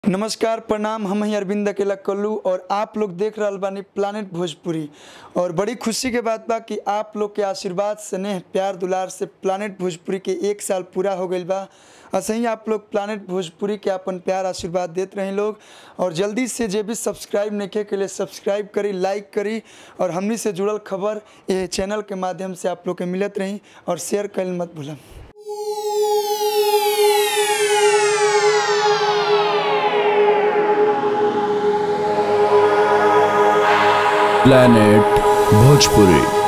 नमस्कार प्रणाम हम हैं अरविंद अकेला कल्लू और आप लोग देख रहल बानी प्लानिट भोजपुरी और बड़ी खुशी के बात बा कि आप लोग के आशीर्वाद स्नेह प्यार दुलार से प्लानिट भोजपुरी के एक साल पूरा हो गईल बा ऐसे ही आप लोग प्लानिट भोजपुरी के अपन प्यार आशीर्वाद देते रहे लोग और जल्दी से जे भी सब्सक्राइब नहीं के लिए सब्सक्राइब करी लाइक करी और हमनी से जुड़ल खबर ये चैनल के माध्यम से आप लोग के मिलत रही और शेयर कल मत भूलम planet bhojpuri